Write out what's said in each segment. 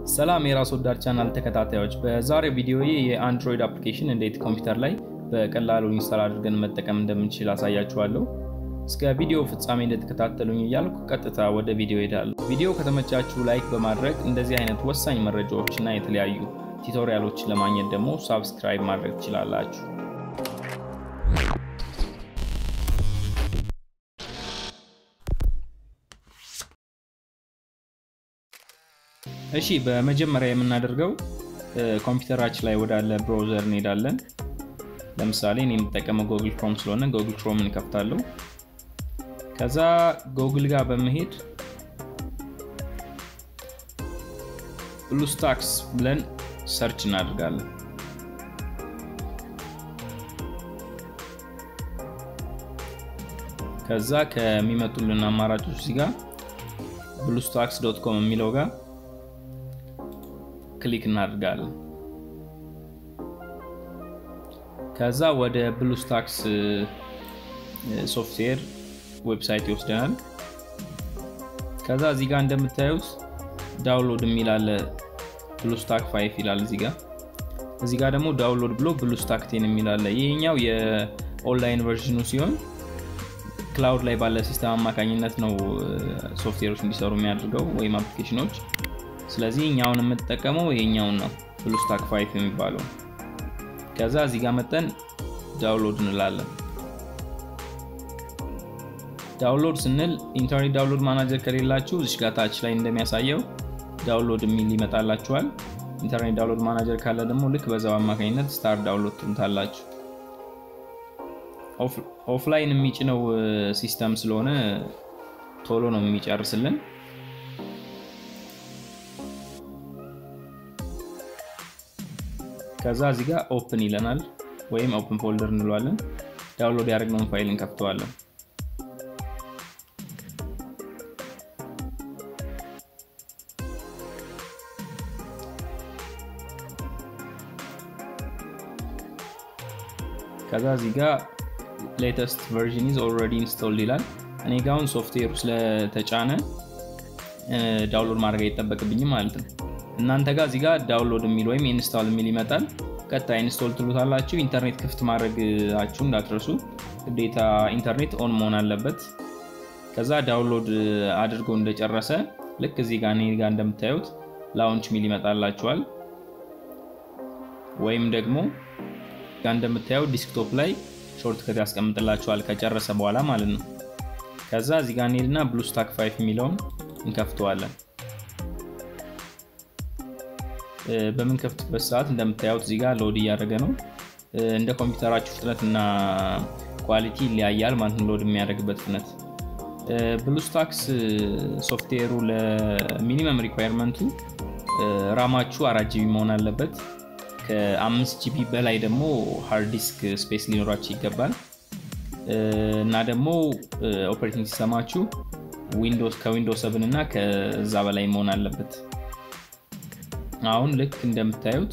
ሰላም የራስ ወዳድ ቻናል ተከታታዮች፣ በዛሬው ቪዲዮ የአንድሮይድ አፕሊኬሽን እንዴት ኮምፒውተር ላይ በቀላሉ ኢንስታል አድርገን መጠቀም እንደምንችል አሳያችኋለሁ። እስከ ቪዲዮ ፍጻሜ እንደተከታተሉኝ እያልኩ ቀጥታ ወደ ቪዲዮ ሄዳለሁ። ቪዲዮ ከተመቻችሁ ላይክ በማድረግ እንደዚህ አይነት ወሳኝ መረጃዎች እና የተለያዩ ቱቶሪያሎችን ለማግኘት ደግሞ ሳብስክራይብ ማድረግ ትችላላችሁ። እሺ በመጀመሪያ የምናደርገው ኮምፒውተራችን ላይ ወዳለ ብራውዘር እንሄዳለን። ለምሳሌ እኔ የምጠቀመው ጎግል ክሮም ስለሆነ ጎግል ክሮም እንከፍታለሁ። ከዛ ጎግል ጋር በመሄድ ብሉስታክስ ብለን ሰርች እናደርጋለን። ከዛ ከሚመጡልን አማራጮች እዚህ ጋር ብሉስታክስ ዶት ኮም የሚለው ጋር ክሊክ እናደርጋለን። ከዛ ወደ ብሉስታክስ ሶፍትዌር ዌብሳይት ይወስደናል። ከዛ እዚህ ጋር እንደምታዩት ዳውንሎድ የሚል አለ። ብሉስታክ ፋይፍ ይላል እዚህ ጋር። እዚህ ጋር ደግሞ ዳውንሎድ ብሎ ብሉስታክ ቴን የሚል አለ። ይሄኛው የኦንላይን ቨርዥኑ ሲሆን ክላውድ ላይ ባለ ሲስተም አማካኝነት ነው ሶፍትዌሮች እንዲሰሩ የሚያደርገው ወይም አፕሊኬሽኖች። ስለዚህ እኛውን የምንጠቀመው ይሄኛውን ነው ብሉስታክ ፋይፍ የሚባለው። ከዛ እዚህ ጋር መጠን ዳውንሎድ እንላለን። ዳውንሎድ ስንል ኢንተርኔት ዳውንሎድ ማናጀር ከሌላችሁ እዚህ ጋር ታች ላይ እንደሚያሳየው ዳውንሎድ የሚል ይመጣላችኋል። ኢንተርኔት ዳውንሎድ ማናጀር ካለ ደግሞ ልክ በዛው አማካኝነት ስታር ዳውንሎድ ትሉታላችሁ። ኦፍላይን የሚጭነው ሲስተም ስለሆነ ቶሎ ነው የሚጨርስልን። ከዛ እዚህ ጋር ኦፕን ይለናል ወይም ኦፕን ፎልደር እንለዋለን። ዳውንሎድ ያደረግነውን ፋይል እንከፍተዋለን። ከዛ እዚህ ጋር ሌተስት ቨርዥን ኢዝ ኦልሬዲ ኢንስቶልድ ይላል። እኔ ጋ አሁን ሶፍትዌሩ ስለተጫነ ዳውንሎድ ማድረግ አይጠበቅብኝም ማለት ነው። እናንተ ጋር እዚህ ጋር ዳውንሎድ የሚል ወይም ኢንስታል የሚል ይመጣል። ቀጣይ ኢንስቶል ትሉታላችሁ። ኢንተርኔት ክፍት ማድረግአችሁ እንዳትረሱ፣ ግዴታ ኢንተርኔት ኦን መሆን አለበት። ከዛ ዳውንሎድ አድርጎ እንደጨረሰ ልክ እዚህ ጋር እኔ ጋር እንደምታዩት ላውንች ሚል ይመጣላችኋል። ወይም ደግሞ ጋር እንደምታየው ዲስክቶፕ ላይ ሾርት ከት ያስቀምጥላችኋል ከጨረሰ በኋላ ማለት ነው። ከዛ እዚህ ጋር እንሄድና ብሉስታክ ፋይፍ የሚለውን እንከፍተዋለን። በምንከፍትበት ሰዓት እንደምታዩት እዚህ ጋር ሎድ እያደረገ ነው። እንደ ኮምፒውተራችሁ ፍጥነት እና ኳሊቲ ይለያያል ማለት ነው ሎድ የሚያደርግበት ፍጥነት። ብሉስታክስ ሶፍትዌሩ ለሚኒመም ሪኳየርመንቱ ራማችሁ አራት ጂቢ መሆን አለበት። ከአምስት ጂቢ በላይ ደግሞ ሃርድ ዲስክ ስፔስ ሊኖራችሁ ይገባል እና ደግሞ ኦፕሬቲንግ ሲስተማችሁ ዊንዶውስ ከዊንዶውስ ሰብን እና ከዛ በላይ መሆን አለበት። አሁን ልክ እንደምታዩት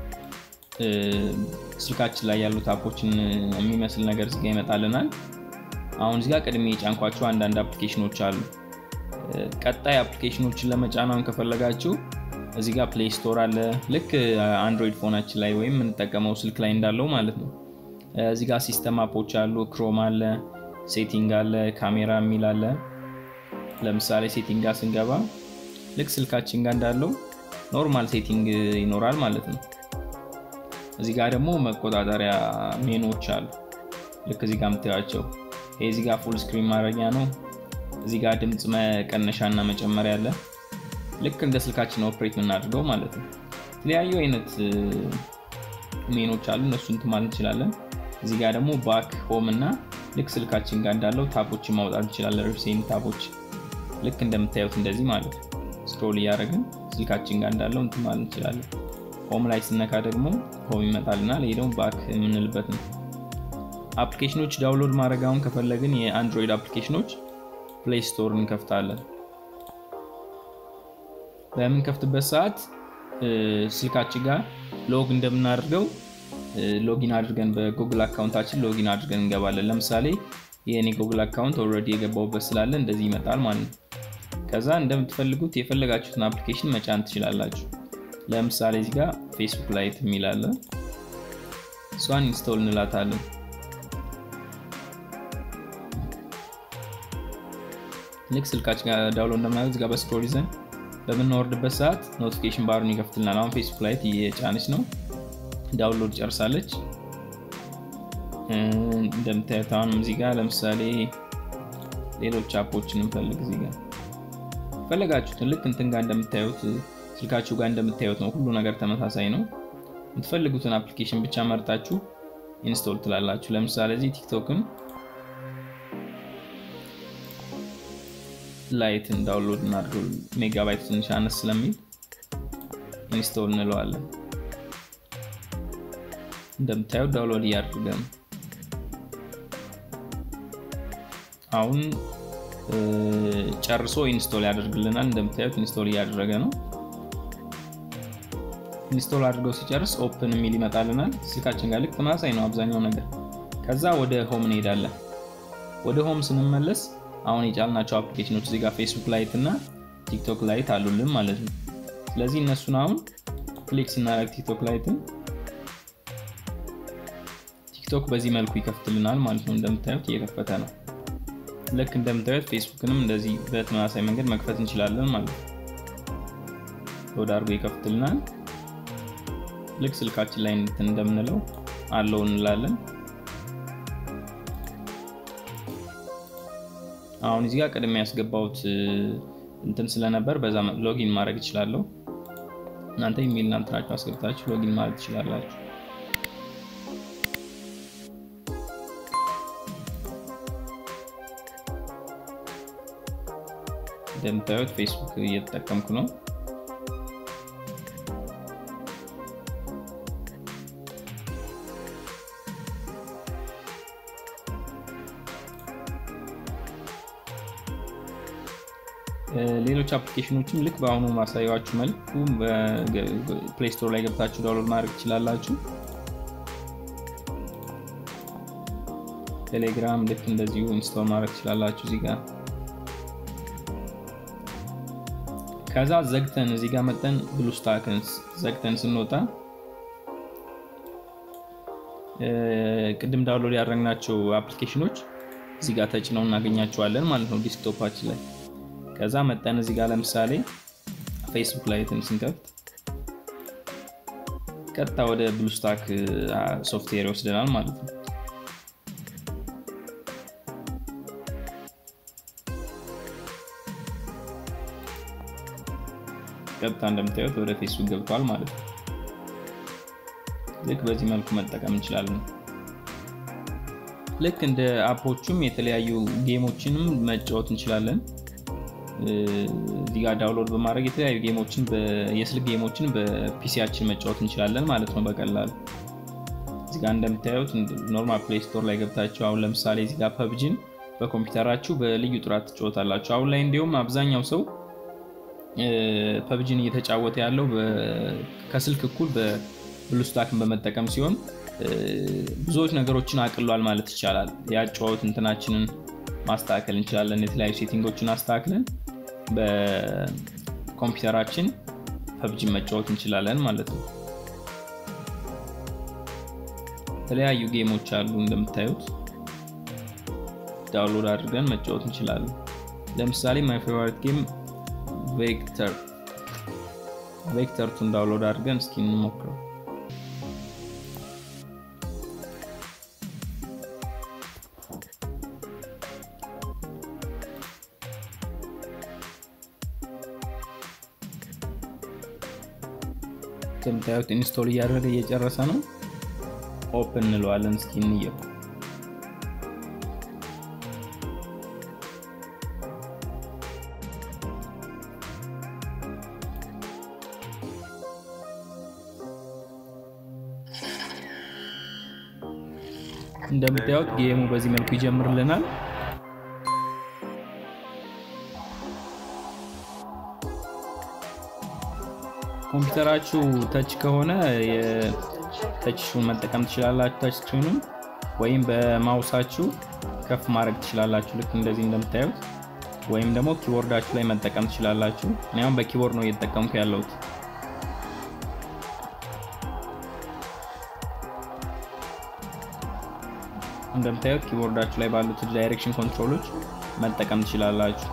ስልካችን ላይ ያሉት አፖችን የሚመስል ነገር እዚጋ ይመጣልናል። አሁን እዚጋ ቅድሜ የጫንኳቸው አንዳንድ አፕሊኬሽኖች አሉ። ቀጣይ አፕሊኬሽኖችን ለመጫናውን ከፈለጋችሁ እዚህ ጋር ፕሌይ ስቶር አለ። ልክ አንድሮይድ ፎናችን ላይ ወይም የምንጠቀመው ስልክ ላይ እንዳለው ማለት ነው። እዚህ ጋር ሲስተም አፖች አሉ። ክሮም አለ፣ ሴቲንግ አለ፣ ካሜራ የሚል አለ። ለምሳሌ ሴቲንግ ጋር ስንገባ ልክ ስልካችን ጋር እንዳለው ኖርማል ሴቲንግ ይኖራል ማለት ነው። እዚህ ጋር ደግሞ መቆጣጠሪያ ሜኖች አሉ። ልክ እዚህ ጋር የምታያቸው ይሄ እዚህ ጋር ፉል ስክሪን ማድረጊያ ነው። እዚህ ጋር ድምፅ መቀነሻ እና መጨመሪያ አለ። ልክ እንደ ስልካችን ኦፕሬት የምናደርገው ማለት ነው። የተለያዩ አይነት ሜኖች አሉ። እነሱ እንትን ማለት እንችላለን። እዚህ ጋር ደግሞ ባክ ሆም እና ልክ ስልካችን ጋር እንዳለው ታቦችን ማውጣት እንችላለን። ሪሴንት ታቦች ልክ እንደምታዩት እንደዚህ ማለት ነው። ስክሮል እያደረግን ስልካችን ጋር እንዳለው እንትን ማለት እንችላለን። ሆም ላይ ስነካ ደግሞ ሆም ይመጣልናል። ይሄ ደግሞ ባክ የምንልበት ነው። አፕሊኬሽኖች ዳውንሎድ ማድረጋውን ከፈለግን የአንድሮይድ አፕሊኬሽኖች ፕሌይ ስቶር እንከፍታለን። በምንከፍትበት ሰዓት ስልካችን ጋር ሎግ እንደምናደርገው ሎጊን አድርገን በጉግል አካውንታችን ሎጊን አድርገን እንገባለን። ለምሳሌ የእኔ ጉግል አካውንት ኦልሬዲ የገባውበት ስላለ እንደዚህ ይመጣል ማለት ነው። ከዛ እንደምትፈልጉት የፈለጋችሁትን አፕሊኬሽን መጫን ትችላላችሁ። ለምሳሌ እዚህ ጋር ፌስቡክ ላይት የሚላለ እሷን ኢንስቶል እንላታለን። ልክ ስልካችን ጋር ዳውንሎድ እንደምናደርግ እዚህ ጋር በስክሮል ይዘን በምናወርድበት ሰዓት ኖቲፊኬሽን ባሩን ይከፍትልናል። አሁን ፌስቡክ ላይት እየጫነች ነው፣ ዳውንሎድ ጨርሳለች። እንደምታዩት አሁንም እዚህ ጋር ለምሳሌ ሌሎች አፖችን እንፈልግ። እዚህ ጋር ፈለጋችሁትን ልክ እንትን ጋር እንደምታዩት ስልካችሁ ጋር እንደምታዩት ነው። ሁሉ ነገር ተመሳሳይ ነው። የምትፈልጉትን አፕሊኬሽን ብቻ መርጣችሁ ኢንስቶል ትላላችሁ። ለምሳሌ እዚህ ቲክቶክን ላይትን ዳውንሎድ እናድርገው። ሜጋባይት ትንሽ አነስ ስለሚል ኢንስቶል እንለዋለን። እንደምታዩት ዳውንሎድ እያደረገ ነው። አሁን ጨርሶ ኢንስቶል ያደርግልናል። እንደምታዩት ኢንስቶል እያደረገ ነው። ኢንስቶል አድርገው ሲጨርስ ኦፕን የሚል ይመጣልናል። ስልካችን ጋር ልክ ተመሳሳይ ነው አብዛኛው ነገር። ከዛ ወደ ሆም እንሄዳለን። ወደ ሆም ስንመለስ አሁን የጫልናቸው አፕሊኬሽኖች እዚህ ጋር ፌስቡክ ላይት እና ቲክቶክ ላይት አሉልን ማለት ነው። ስለዚህ እነሱን አሁን ክሊክ ስናደርግ ቲክቶክ ላይትን ቲክቶክ በዚህ መልኩ ይከፍትልናል ማለት ነው። እንደምታዩት እየከፈተ ነው። ልክ እንደምታዩት ፌስቡክንም እንደዚህ በተመሳሳይ መንገድ መክፈት እንችላለን ማለት ነው። ወደ አድርጎ ይከፍትልናል። ልክ ስልካችን ላይ እንትን እንደምንለው አለው እንላለን። አሁን እዚህ ጋር ቀድሜ ያስገባሁት እንትን ስለነበር በዛ ሎጊን ማድረግ እችላለሁ። እናንተ ኢሜል እንትናችሁ አስገብታችሁ ሎጊን ማድረግ ትችላላችሁ። እንደምታዩት ፌስቡክ እየተጠቀምኩ ነው። ሌሎች አፕሊኬሽኖችም ልክ በአሁኑ ማሳያችሁ መልኩ ፕሌይ ስቶር ላይ ገብታችሁ ዳውንሎድ ማድረግ ትችላላችሁ። ቴሌግራም ልክ እንደዚሁ ኢንስቶል ማድረግ ትችላላችሁ እዚህ ጋር። ከዛ ዘግተን እዚህ ጋር መጠን ብሉስታክን ዘግተን ስንወጣ ቅድም ዳውንሎድ ያደረግናቸው አፕሊኬሽኖች እዚህ ጋር ተጭነው እናገኛቸዋለን ማለት ነው ዲስክቶፓችን ላይ። ከዛ መጠን እዚህ ጋር ለምሳሌ ፌስቡክ ላይ ስንከፍት ቀጥታ ወደ ብሉስታክ ሶፍትዌር ይወስደናል ማለት ነው። ቀጥታ እንደምታዩት ወደ ፌስቡክ ገብቷል ማለት ነው። ልክ በዚህ መልኩ መጠቀም እንችላለን። ልክ እንደ አፖቹም የተለያዩ ጌሞችንም መጫወት እንችላለን። እዚህ ጋር ዳውንሎድ በማድረግ የተለያዩ ጌሞችን የስልክ ጌሞችን በፒሲያችን መጫወት እንችላለን ማለት ነው በቀላሉ። እዚህ ጋር እንደምታዩት ኖርማል ፕሌይ ስቶር ላይ ገብታችሁ አሁን ለምሳሌ እዚህ ጋር ፐብጂን በኮምፒውተራችሁ በልዩ ጥራት ትጫወታላችሁ። አሁን ላይ እንዲሁም አብዛኛው ሰው ፐብጂን እየተጫወተ ያለው ከስልክ እኩል በብሉስታክን በመጠቀም ሲሆን ብዙዎች ነገሮችን አቅሏል ማለት ይቻላል። የአጨዋወት እንትናችንን ማስተካከል እንችላለን። የተለያዩ ሴቲንጎችን አስተካክለን በኮምፒውተራችን ፐብጂን መጫወት እንችላለን ማለት ነው። የተለያዩ ጌሞች አሉ እንደምታዩት ዳውንሎድ አድርገን መጫወት እንችላለን። ለምሳሌ ማይ ፌቨሪት ጌም ቬክተር ቬክተርቱን ዳውንሎድ አድርገን እስኪ እንሞክረው። እንደምታዩት ኢንስቶል እያደረገ እየጨረሰ ነው። ኦፕን እንለዋለን። እስኪ እንየው። እንደምታዩት ጌሙ በዚህ መልኩ ይጀምርልናል። ኮምፒውተራችሁ ተች ከሆነ ተችሹን መጠቀም ትችላላችሁ። ተች ስክሪኑን ወይም በማውሳችሁ ከፍ ማድረግ ትችላላችሁ። ልክ እንደዚህ እንደምታዩት ወይም ደግሞ ኪቦርዳችሁ ላይ መጠቀም ትችላላችሁ። እኔ አሁን በኪቦርድ ነው እየተጠቀምኩ ያለሁት። እንደምታዩት ኪቦርዳችሁ ላይ ባሉት ዳይሬክሽን ኮንትሮሎች መጠቀም ትችላላችሁ።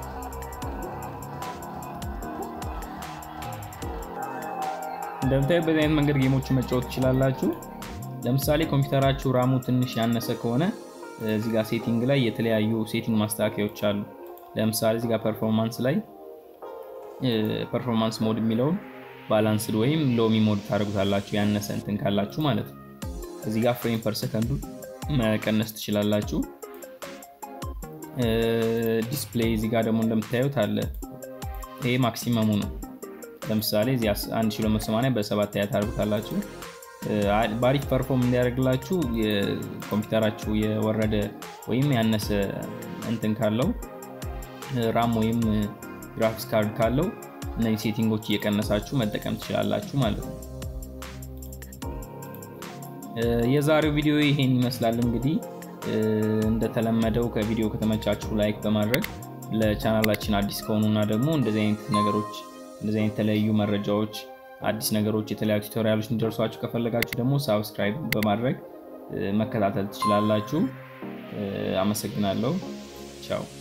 እንደምታዩት በዚህ አይነት መንገድ ጌሞችን መጫወት ትችላላችሁ። ለምሳሌ ኮምፒውተራችሁ ራሙ ትንሽ ያነሰ ከሆነ እዚህ ጋር ሴቲንግ ላይ የተለያዩ ሴቲንግ ማስተካከያዎች አሉ። ለምሳሌ እዚህ ጋር ፐርፎርማንስ ላይ ፐርፎርማንስ ሞድ የሚለውን ባላንስድ ወይም ሎሚ ሞድ ታደርጉታላችሁ፣ ያነሰ እንትን ካላችሁ ማለት ነው። እዚህ ጋር ፍሬም ፐር ሰከንዱ መቀነስ ትችላላችሁ። ዲስፕሌይ እዚህ ጋር ደግሞ እንደምታዩት አለ። ይሄ ማክሲመሙ ነው። ለምሳሌ እዚህ 1280 በሰባት ያህል ታደርጉታላችሁ። በአሪፍ ፐርፎርም እንዲያደርግላችሁ የኮምፒውተራችሁ የወረደ ወይም ያነሰ እንትን ካለው ራም ወይም ግራፊክስ ካርድ ካለው እነዚህ ሴቲንጎች እየቀነሳችሁ መጠቀም ትችላላችሁ ማለት ነው። የዛሬው ቪዲዮ ይሄን ይመስላል። እንግዲህ እንደተለመደው ከቪዲዮ ከተመቻችሁ ላይክ በማድረግ ለቻናላችን አዲስ ከሆኑና ደግሞ እንደዚህ አይነት ነገሮች እንደዚህ አይነት የተለያዩ መረጃዎች አዲስ ነገሮች የተለያዩ ቱቶሪያሎች እንዲደርሷችሁ ከፈለጋችሁ ደግሞ ሳብስክራይብ በማድረግ መከታተል ትችላላችሁ። አመሰግናለሁ። ቻው